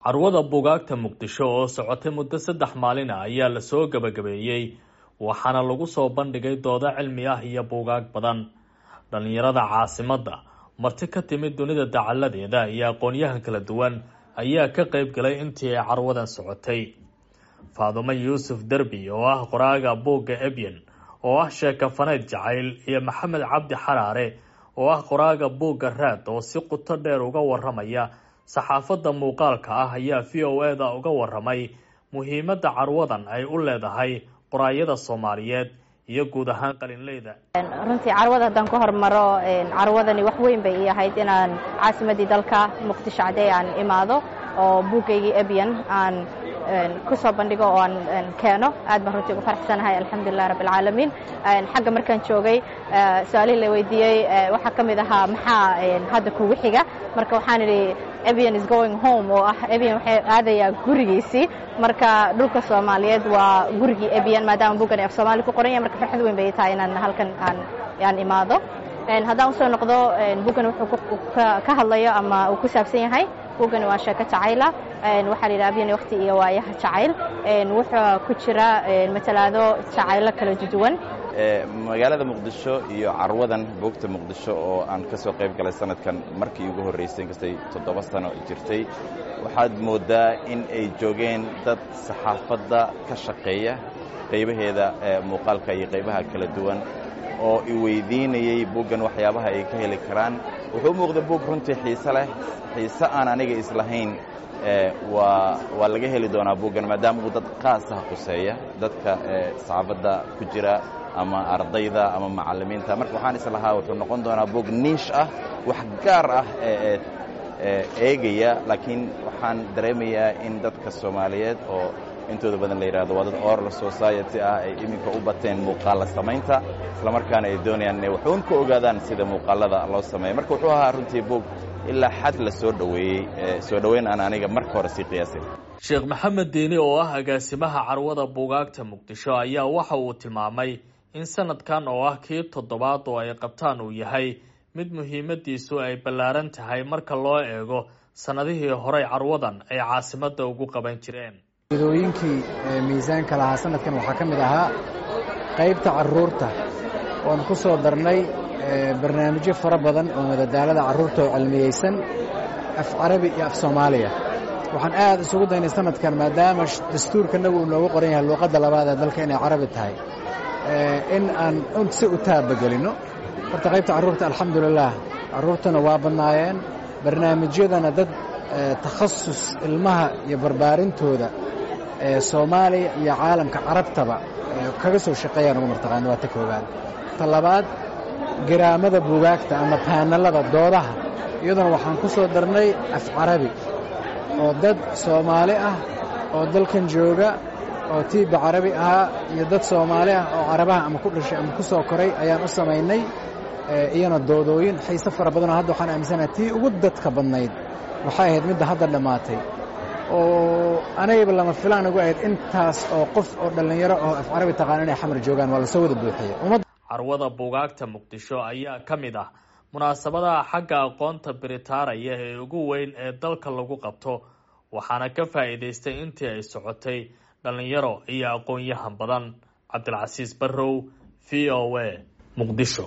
carwada buugaagta muqdisho oo socotay muddo saddex maalin ah ayaa lasoo gabagabeeyey waxaana lagu soo bandhigay doodo cilmi ah iyo buugaag badan dhallinyarada caasimadda marti ka timid dunida dacaladeeda iyo aqoonyahan kala duwan ayaa ka qayb galay intii ay carwadan socotay faadumo yuusuf derbi oo ah qoraaga buugga ebyen oo ah sheekafaneyd jacayl iyo maxamed cabdi xaraare oo ah qoraaga buugga raad oo si quto dheer uga waramaya saxaafadda muuqaalka ah ayaa v o e da uga waramay muhiimadda carwadan ay u leedahay qoraayada soomaaliyeed iyo guud ahaan qalinleyda runtii carwada haddaan ku hormaro carwadani wax weyn bay ii ahayd inaan caasimadii dalka muqdisho cadey aan imaado oo buuggaygii ebyan aan kusoo bandhigo oo aan keeno aad baan runtii ugu faraxsanahay alxamdulilah rabb alcaalamiin xagga markaan joogay su-aalihii la weydiiyey waxaa ka mid ahaa maxaa hadda kugu xiga marka waxaan idhi ebyan is going home oo ah ebyan waxay aadayaa gurigiisii marka dhulka soomaaliyeed waa gurigii ebyan maadaama buuggan af soomaali ku qoran yahay marka farxad weyn bay tahay inaan halkan aan aan imaado haddaan usoo noqdo buuggan wuxuu ka hadlayo ama uu ku saabsan yahay buuggani waa sheeko jacayla waxaa la yidhaha abyan waqti iyo waayaha jacayl wuxuu ku jira matalaado jacaylo kala duwan magaalada muqdisho iyo carwadan buugta muqdisho oo aan ka soo qayb galay sanadkan markii ugu horraysay inkastay toddoba sano jirtay waxaad mooddaa in ay joogeen dad saxaafadda ka shaqeeya qaybaheeda muuqaalka iyo qaybaha kala duwan oo i weydiinayey buuggan waxyaabaha ay ka heli karaan wuxuu u muuqda buug runtii xiise leh xiise aan aniga islahayn waa waa laga heli doonaa buuggan maadaama uu dad khaasaha khuseeya dadka saxaafadda ku jira ama ardayda ama macallimiinta marka waxaan islahaa wuxuu noqon doonaa buug niish ah wax gaar ah eegaya laakiin waxaan dareemayaa in dadka soomaaliyeed oo intooda badan la yidhahdo waa dad oral society ah ay iminka u bateen muuqaalla samaynta islamarkaana ay doonayaan inay waxuun ka ogaadaan sida muuqaalada loo sameeya marka wuxuu ahaa runtii buug ilaa xad la soo dhoweeyey soo dhoweyn aan aniga marka hore sii qiyaasin sheekh maxamed diini oo ah agaasimaha carwada buugaagta muqdisho ayaa waxa uu tilmaamay in sanadkan oo ah kii toddobaad oo ay qabtaan uu yahay mid muhiimadiisu ay ballaaran tahay marka loo eego sannadihii horey carwadan ay caasimadda ugu qaban jireen idooyinkii miisaanka lahaa sanadkan waxaa ka mid ahaa qaybta carruurta oon ku soo darnay barnaamijyo fara badan oo madadaalada carruurta oo cilmiyeysan af carabi iyo af soomaaliya waxaan aad isugu daynay sanadkan maadaama dastuurkanagu uu noogu qoran yahay luuqadda labaad ee dalka inay carabi tahay in aan si u taabagelinno horta qaybta carruurta alxamdulilaah carruurtuna waa badnaayeen barnaamijyadana dad takhasus ilmaha iyo barbaarintooda soomaaliya iyo caalamka carabtaba kaga soo shaqeeyaan ugu martaqaana waa ta koowaad ta labaad garaamada buugaagta ama baanallada doodaha iyaduna waxaan ku soo darnay af carabi oo dad soomaali ah oo dalkan jooga oo tiibba carabi ahaa iyo dad soomaali ah oo carabaha ama ku dhashay ama ku soo koray ayaan u samaynay iyana doodooyin xiise fara badanoo hadda waxaan aaminsanaha tii ugu dadka badnayd waxay ahayd midda hadda dhammaatay oo anagayba lama filaan ugu ahayd intaas oo qof oo dhallinyaro oo af carabi taqaana inay xamar joogaan waa lasoo wada buuxiyey carwada buugaagta muqdisho ayaa ka mid ah munaasabadaha xagga aqoonta biritaaraya ee ugu weyn ee dalka lagu qabto waxaana ka faa'iidaystay intii ay socotay dhallinyaro iyo aqoon-yahan badan cabdilcasiis barrow v o a muqdisho